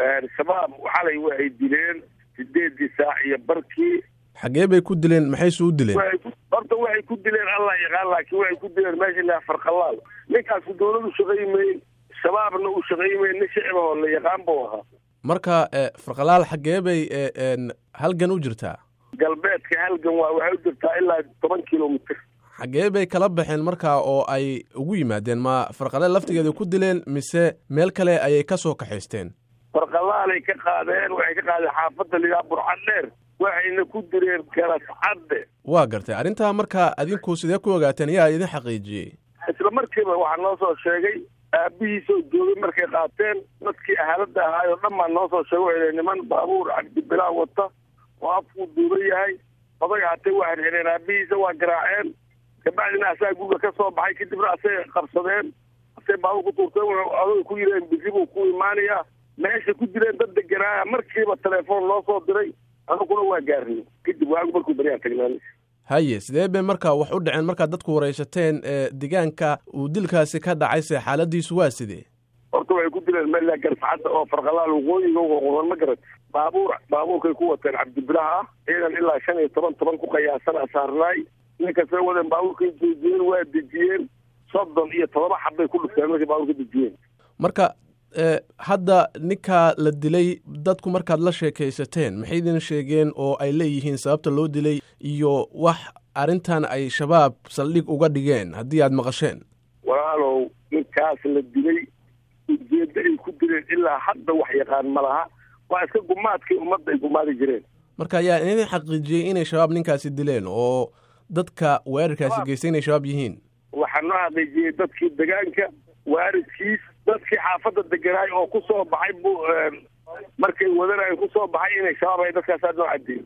shabaab xalay waxay dileen sideedii saac iyo barkii xaggee bay ku dileen maxayse u dileen horta waxay ku dileen allah yaqaan laakiin waxay ku dileen meesha laha farqalaal ninkaasu dawladu shaqaymayn shabaabna uu shaqaymayn nin shicibahoo la yaqaan buu ahaa marka farqalaal xaggee bay halgan u jirtaa galbeedka halgan waa waxay u jirtaa ilaa toban kilomitr xaggee bay kala baxeen markaa oo ay ugu yimaadeen ma farqalaal laftigeeda ku dileen mise meel kale ayay ka soo kaxaysteen farqalaalay ka qaadeen waxay ka qaadeen xaafadda lidaa burcad dheer waxayna ku direen garas cadde waa gartay arrintaa markaa adinku sidee ku ogaateen yaa idin xaqiijiyey isla markiiba waxaa noo soo sheegay aabihiisoo joogay markay qaateen dadkii ahaalada ahaayoo dhan baa noo soo sheegay waxay niman baabuur cabdibilaa wata oo afkuu duuban yahay oday hatay waa xirxireen aabihiisa waa garaaceen kabacdina asaa guriga ka soo baxay kadibna asay qabsadeen asay baabuur ku tuurteen adoy ku yireen bisi buu ku imaanayaa meesha ku jireen dad deganaaya markiiba telefoon loo soo diray anaguna waa gaarnay kadib waagu markuu baryaa tagnaan haye sidee bay marka wax u dhaceen markaad dadku waraysateen deegaanka uu dilkaasi ka dhacay se xaaladiisu waa sidee horta waxay ku dileen meel garsacadda oo farqalaal waqooyiga qoqodan ma garat baabuur baabuurkay ku wateen cabdibilaha ah ciidan ilaa shan iyo toban toban ku qayaasana saarnaay ninkasay wadeen baabuurkay joojiyeen waa dejiyeen soddon iyo todoba xabbay ku dhufteen markay baabuurka dejiyeen marka hadda ninkaa la dilay dadku markaad la sheekaysateen maxay idin sheegeen oo ay leeyihiin sababta loo dilay iyo wax arrintan ay shabaab saldhig uga dhigeen haddii aad maqasheen walaalow ninkaas la dilay ujeeddo ay ku dileen ilaa hadda wax yaqaan ma laha waa iska gumaadkii ummadda ay gumaadi jireen marka ayaa idin xaqiijiyey inay shabaab ninkaasi dileen oo dadka weerarkaasi geystay inay shabaab yihiin waxaa noo xaqiijiyey dadkii degaanka waaridkiis dadkii xaafadda deganaay oo ku soo baxay bu markay wadanay ku soo baxay inay shabaab ay dadkaasaa noo cadeeyey